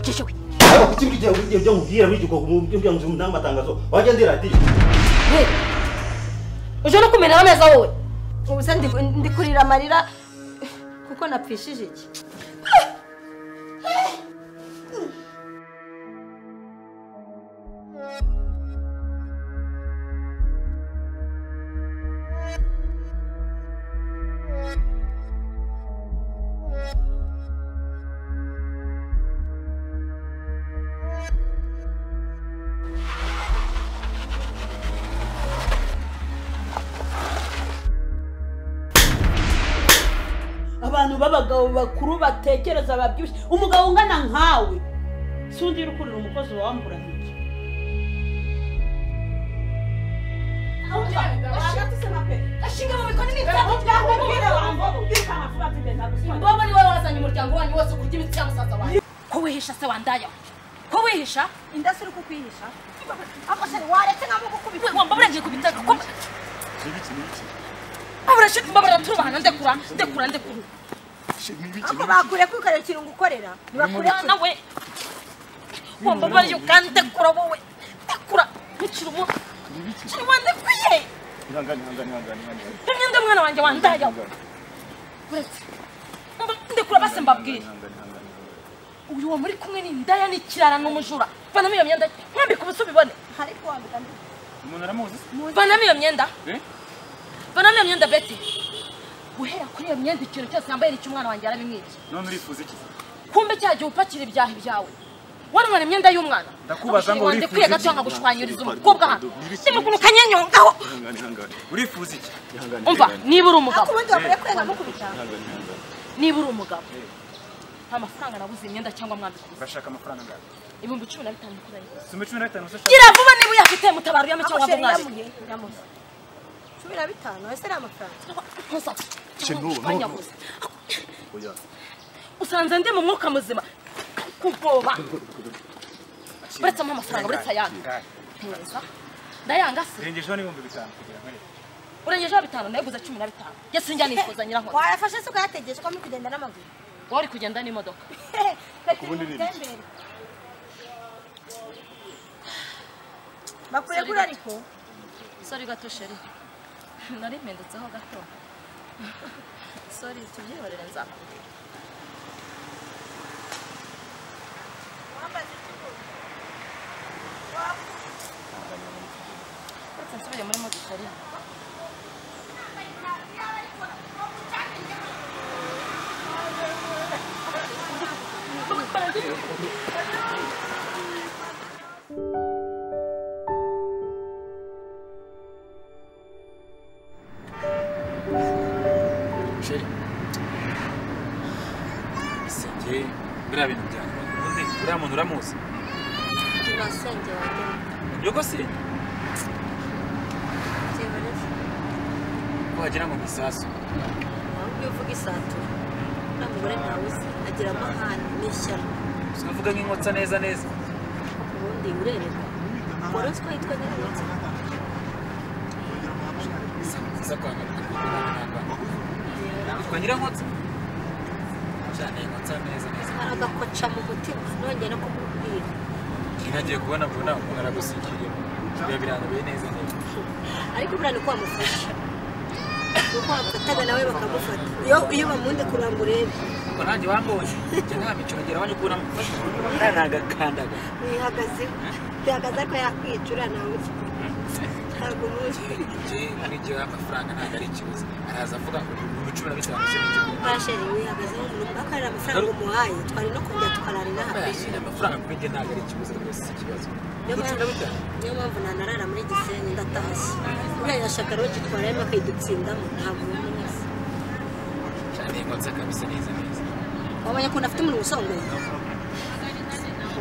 ikindi ujya ubwira bigiye kubwira ngo nzu n'amatangazo wajya ndi radiyo uje no kumena ameza wowe ubu se ndi kurira amarira kuko napfishije iki abantu b'abagabo bakuru batekereza babyibushye umugabo ungana nkawe si undi uri kurira umukozi wambura ntoki mbobo ni wowe wazanye umuryango wanyu wose kurya imiti ya musaza wanyu ko wihisha se wandaya ko wihisha indasi uri kukwihisha amashyari waretse nabo gukubita wamba burangiye ku bitaro ko abura shit mba baratubana ndekura ndekura ndekura ako bakure ko ukareba ikintu ngukorera ntibakure ko nawe wamba bari ukandekura wowe ndekura nkikiri umu kiri wandekuye rimwe ndi umwana wanjye wandaya uretse ndekura base mbabwire uyu wa muri kumwe ni indaya n'ikirara n'umujura vanamo iyo myenda mwambika ubusu bibone ariko wambika ndi umuntu aramuzi vanamo iyo myenda Eh? vanamo iyo myenda beti guhera kuri iyo myenda ikintu cyose yambaye nicyo umwana wanjye yarabimwibye none urifuza iki kumbe cya gihe upakira ibyaha ibyawe warumwana imyenda y'umwana Ndakubaza ngo Abashiri banjye urifuza kwiye gato iki? nkagushwanyiriza umukobwa hano ndimukuru kanyenyongaho urifuza iki umva niba uri umugabo ako ubundi bakure ko mukubita niba uri umugabo nta mafaranga nabuze imyenda cyangwa mwambika ubusa urashaka amafaranga angahe ibihumbi cumi na bitanu kuri ayo soma cumi na bitanu gusa gira vuba niba uyafite mutabara uyame ako cyangwa sheri mwaje yamuye yamuye cumi na bitanu ese ari amafaranga usanze ndi mu mwuka muzima kugoba uretse ampa amafaranga uretse ayandi Angahe? neza ndayanga se zirengejeho n'ibihumbi bitanu kugira ngo nkwereke. urengejeho bitanu nayaguze cumi na bitanu yasinjya nifuza nyirankozi warafashe se ukayategereje ko muri kugenda n'amaguru wowe uri kugenda n'imodoka ubundi ni bakure kuri ariko sori gato sheri nari mpindutseho gato sori tubyihorere nzakubwira uretse nsubire muri moto sheri sheri ese njye biriya bintu byanjye ubundi uriya muntu uramuzi turasenge wagira yego se kiberetse ko wagira ngo ni isasu ahubwo iyo uvuga isatura nta mugore ntawe uzi agira amahane n'ishyano sinavuga nk'inkotsa neza neza ubundi urereka wari uzi ko yitwa nyirabutse nziza kwa yitwa nyirankotsa cyane inkotsa neza neza aragakoca mu mutima nongeye no kumubwira ngiye kubona mbona umuntu aragusigiye biba birangaye neza neza ariko buriya ni uko wamufasha uko wamufataga nawe bakamufata iyo iyo bamunde kuramba urebe ubwo nanjye wambonye njye nta micoro ngira abanje kubona mufasha nagakandaga wihagazeho bihagaze ariko yakwica uriya nawe uzi ntabwo muzi njye muri njyewe amafaranga ntabwo ari ikibazo araza avuga ngo ibihumbi cumi na bitanu se n'igihugu barasheri wihagazeho umuntu ubwo akarira amafaranga umuhaye twari no kongera tukarara inaha bayashyira amafaranga kuri njye ntabwo ari ikibazo rwose si ikibazo niyo mpamvu niyo mpamvu nanarara muri gisenyi ndatashye buriya yashaka rogitwarayemo akayidutsindamo ntabwo umuzi cyane inkotsa kabisa neza neza wabonye ukuntu afite umuntu usongoye Thank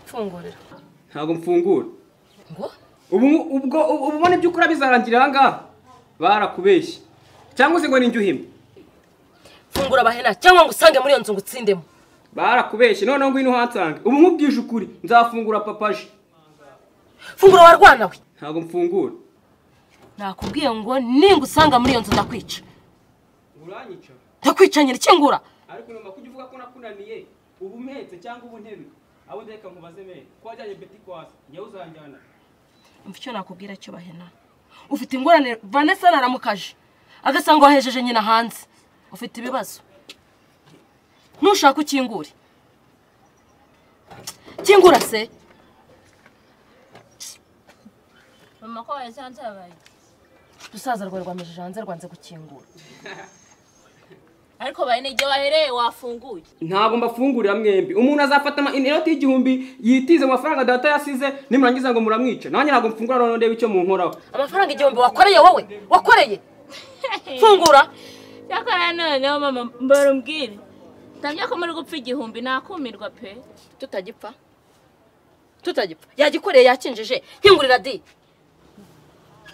mfungurira ntabwo mfungura ngo ubu ubwo ubu ubona ibyo ukora bizarangira aha ngaha barakubeshye cyangwa se ngo ni uhimwe fungura abahena cyangwa ngo usange muri iyo nzu ngo utsindemo barakubeshye noneho ngwino uhansanga ubu nkubwije ukuri nzafungura papaje fungura warwana we ntabwo mfungura nakubwiye ngo ninga usanga muri iyo nzu ndakwica uranyica ndakwica nyine kingura ariko nyuma kujya uvuga ko nakunaniye ubu mpetse cyangwa ubu ntebe abo ndeka nkubaze mere ko wajyanye beti kwasi ngewe uzanjyana umva icyo nakubwira cyo bahena ufite ingorane vanessa naramukaje agasanga wahejeje nyina hanze ufite ibibazo ntushaka ukingure kingura se mama ko wasanzabaye rusaza rwawe rwamejeje hanze rwanze gukingura ariko bene igihe wahereye wafunguye ntabwo mbafungurira mwembi umuntu azafata ama inoti y'igihumbi yitize mu mafaranga data yasize nimurangiza ngo muramwice nanjye ntabwo mfungura noneho ndebe icyo munkoraho amafaranga igihumbi wakoreye wowe wakoreye fungura cyakora noneho mama mbara umbwire ntamenya ko muri gupfa igihumbi nakumirwa pe tutagipfa tutagipfa yagikoreye yakinjije nkingurira di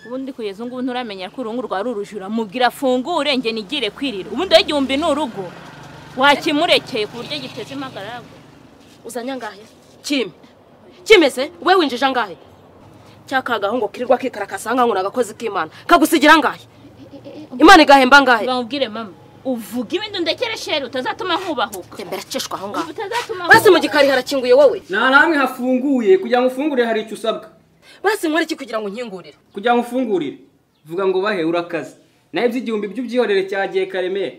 ubundi kugeza ubu ngubu nturamenya ko urungu rwari urujura mubwira afungure njye nigire kwirira ubundi wowe igihumbi ni urugo wakimurekeye ku buryo giteze impagaragwe uzanye angahe kime kimeze we winjije angahe cya kagahungu kirirwa kikarakasa nkaho ni agakozi k'imana kagusigira angahe imana igahemba angahe bamubwire mama uvuga ibintu ndekere shere utazatuma nkubahuka tembera acishwa aho ngaho utazatuma basi mu gikari harakinguye wowe nta namwe hafunguye kugira ngo ufungurire hari icyo usabwa basi nkore iki kugira ngo nkingurire kugira ngo ufungurire vuga ngo bahe urakaze nawe iby'igihumbi by'ubyihorere cyagiye karemera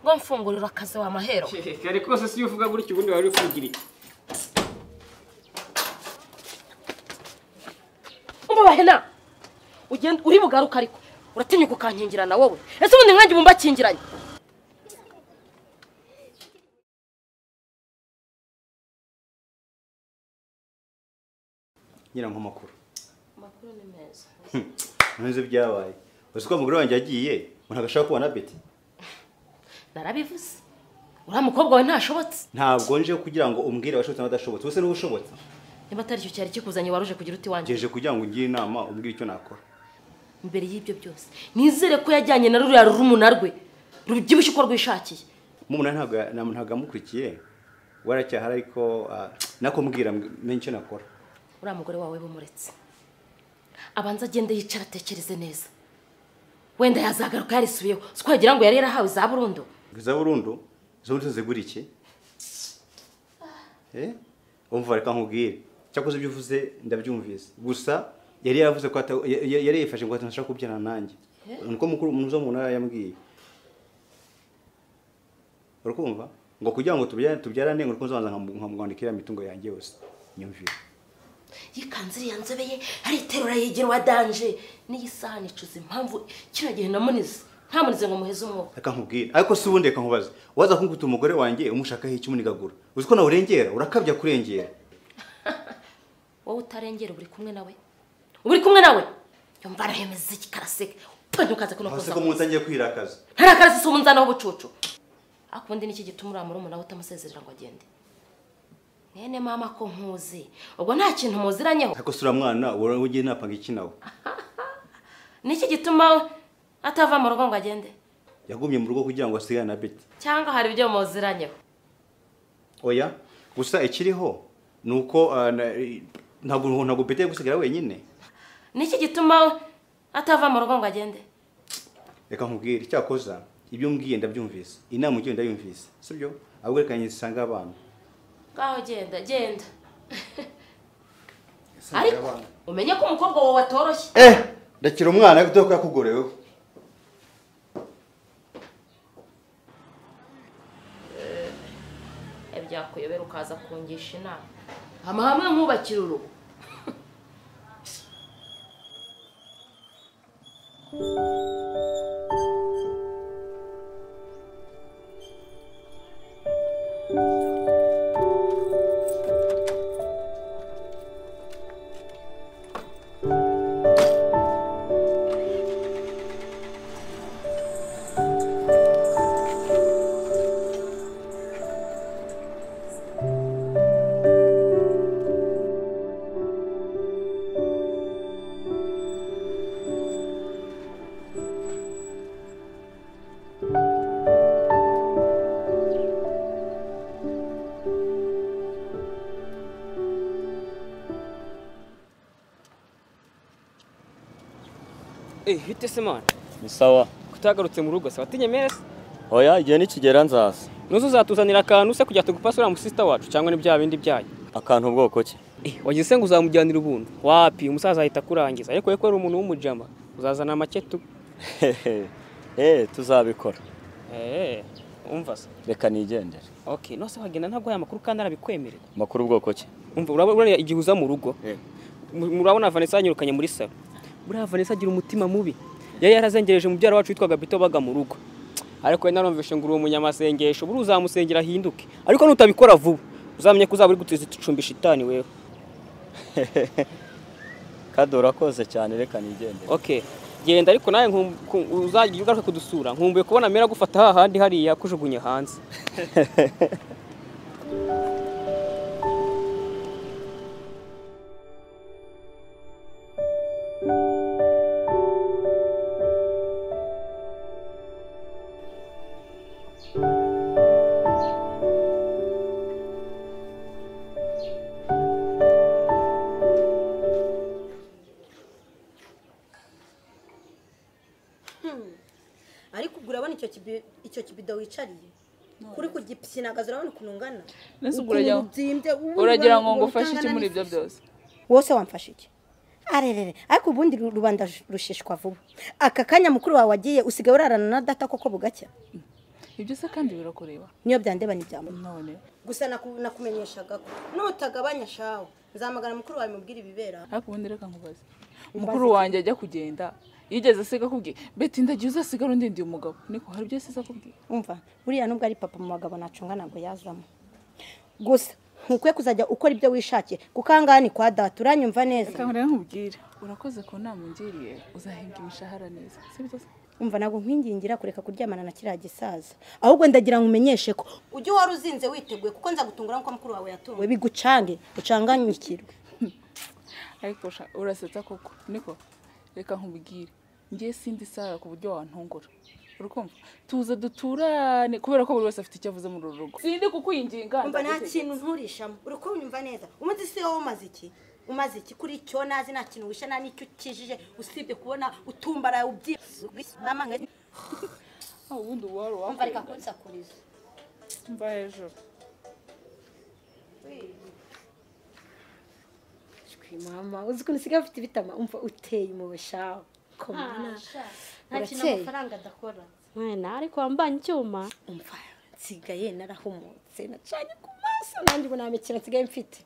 ngo mfungurire akazi wa mahero kare kose si uvuga gutya ubundi wari uri kugira iki ngo bahena ugenda uri bugaruka ariko uratinyuka ukankingirana wowe ese ubundi nkange ubu mbakingiranye ngira nk'amakuru amakuru ni meza ntunze ibyabaye uzi ko umugore wanjye yagiye umuntu agashaka kubona beti narabivuze uriya mukobwa we ntashobotse ntabwo nje kugira ngo umbwire abashobotse n'abadashobotse wowe se niba ushobotse niba atari icyo cyari kikuzanye wari uje kugira uti wanjye ngeje kugira ngo ungire inama umbwire icyo nakora imbere y'ibyo byose nizere ko yajyanye na ruriya rurumuna rwe rubyibushye uko rwishakiye mumuna ntabwo nta- ntabwo amukurikiye waracyahari ariko ah, nakumbwira menye icyo nakora uriya mugore wawe bumuretse abanza agende yicara atekereze neza wenda yazagaruka yarisubiyeho si ko wagira ngo yari yarahawe za burundu iza burundu izo muri zo zigura iki Eh? umva reka nkubwire cyakoze ibyo uvuze ndabyumvise gusa yari yaravuze ko ata- ya- ya- yari yifashe ngo atashaka kubyana nanjye niko mukuru muzo mu ntara yambwiye urakumva ngo kugira ngo tubyarane tubyarane ngo urukundo nzabanza nkamu- nkamwandikira imitungo yanjye yose nyumvire yikanze iriya nzobe ye ariterura yigira uwa danje n'iyi sahani icuza impamvu kino gihe namunize ntamunize ngo muheze umwuka reka nkubwire ariko si ubundi reka nkubaze waza kunguta umugore wanjye umushakaho iki umunigagura uzi ko nawe urengera urakabya kurengera wowe utarengera uba uri kumwe nawe uba uri kumwe nawe yumva arahemeza iki karaseka utonye ukaza kuno aho se kuza ko munsi agiye kwirakaza ntarakara si umunzanaho ubucucu ariko ubundi niki gituma uriya murumuna we utamusezerera ngo agende mwene mama ko nkuzi ubwo nta kintu muziranyeho ariko si uriya mwana wowe ugiye napanga iki nawe niki gituma atava mu rugo ngo agende yagumye mu rugo kugira ngo asigane na beti cyangwa hari ibyo muziranyeho oya gusa ikiriho ni uko ah, na- ntabwo ntabwo beti gusigara wenyine niki gituma atava mu rugo ngo agende reka nkubwire icyakoza ibyo mbwiye ndabyumvise inama ugiye ndayumvise sibyo ahubwo reka nyisange abana ngaho genda genda ariko umenye ko umukobwa wawe atoroshye eh ndakira umwana ariko dore ko yakugoreweho ibyakuyobera ukaza kungisha inama amahame nkubakira urugo hite se mani ni sawa kutagarutse mu rugo se watinyemereye se hoya igihe nikigera nzaza nuzo uzatuzanira akantu se kugira tugupasa uriya musisita wacu cyangwa ni bya bindi byayo akantu ubwoko ki Eh, wagize se ngo uzamujyanira ubuntu wapi umusaza ahita akurangiza ariko we ko ari umuntu w'umujama uzazana make tu eh tuzabikora eh umva se reka nigendere okay nose wagenda ntabwo aya makuru kandi arabikwemerera amakuru ubwoko ki umva urabona buriya igihe uza mu rugo Eh. mu- murabona Vanessa yanyirukanye muri salo buriya Vanessa agira umutima mubi yari yarazengereje mubyara wacu witwaga Bito baga mu rugo ariko we narumvishe ngo uri umunyamasengesho buri uzamusengera ahinduke ariko nutabikora vuba uzamenye ko uzaba uri gutiza icumbi shitani wewe kado urakoze cyane reka nigendere okay genda ariko nawe nkum- ku- uzagira ugaruka kudusura nkumbuye kubona mera gufata hahandi hariya kujugunya hanze ariko ubwo urabona icyo kibi- icyo kibido wicariye kuri kugisinagaza urabona ukuntu ungana Mbese ubwo Ukuntu urajya ubyimbye, ubu uragira ngo ubona- ngufashe ubona iki muri ibyo utangana byose n'ifisi. wose wamfashe iki arerere ariko ubundi ru- rubanda rush- rushishwa vuba aka kanya mukuru wawe wagiye usigaye urarana na data koko bugacya ibyo se kandi birakureba niyo byandeba n'ibyambo none gusa naku- nakumenyeshaga ko nutagabanya shawe nzamagana mukuru wawe mubwire ibibera ariko ubundi reka nkubaze umukuru wanjye ajya kugenda yigeze asiga akubwiye beti ndagiye uzasigara undindiye umugabo niko hari ibyo yasize akubwiye umva buriya nubwo ari papa mu bagabo nacunga ntabwo yazamo gusa ntukwiye kuzajya ukora ibyo wishakiye kuko aha ngaha ni kwa data uranyumva neza reka nkore nkubwire urakoze ku nama ungiriye uzahembwa imishahara neza sibyo se umva ntabwo nkwingingira kureka kuryamana na kiriya gisaza ahubwo ndagira ngo umenyeshe ko ujye uhora uzinze witeguye kuko nza gutungura nk'uko mukuru wawe yatunguwe bigucange ucanganyikirwe ariko sha- urasetsa koko niko reka nkubwire ngiye sindi sara ku buryo wantungura urukumva tuze duturane kubera ko buri wese afite icyo avuze muri uru rugo sindi kukwinginga umva nta ndagutegeka. kintu nturishamo uri kunyumva neza umunsi si wowe umaze iki umaze iki kuri icyo nazi nta kintu wishe nta n'icyo ukijije usibye kubona utumbara ubyibuze Ah, ubundi uwari uwakora. umva reka kunsakuriza mva hejuru Shwi mama uzi ukuntu usigaye ufite ibitama umva uteye impuhwe shawe komana nta kintu Urakeye. amafaranga adakora mwana ariko wambanye icyuma umva nsigaye narahumutse nacanye ku maso nanjye ubu nta mikino nsigaye mfite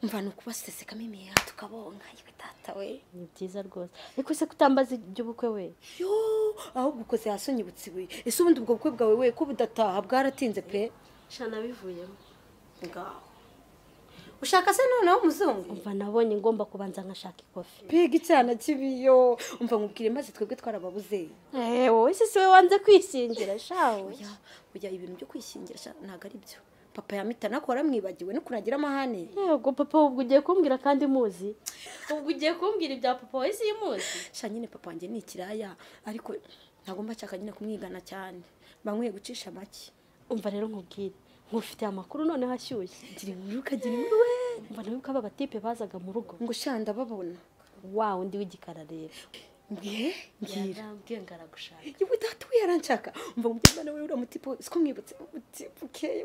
mva ni ukubasesekamo imiheha tukabonga yewe data we ni byiza rwose ariko se kutambaza iby'ubukwe we yo ahubwo ukoze hasi unyibutse ibuye ese ubundi ubwo bukwe bwawe we ko budataha bwaratinze pe shana bivuyemo ngaho ushaka se noneho umuzungu umva nabonye ngomba kubanza nkashaka ikofi mbega icyana kibiyo umva nkubwire maze twebwe twarababuze eh wowe se si we wanze kwishingira shawe oya oya ibintu byo kwishingira sha, ntabwo ari byo papa yamitana ko waramwibagiwe n'ukuntu agira amahane yego papa ubwo ugiye kumbwira kandi muzi ubwo ugiye kumbwira ibya papa wowe si muzi sha nyine papa wanjye ni ikiraya ariko ntabwo mba nshaka nyine kumwigana cyane bankwiye gucisha make umva rero nkubwire nkufitiye amakuru noneho ashyushye gira inkuru ukagira inkuru we umva nawe ko aba batipe bazaga mu rugo ngo sha ndababona wa undi w'igikara rero mbwiye mbwira yarambwiye ngo aragushaka yewe data we yaranshaka umva mu byumba nawe uriya mutipe we siko mwibutse umutipe ukeye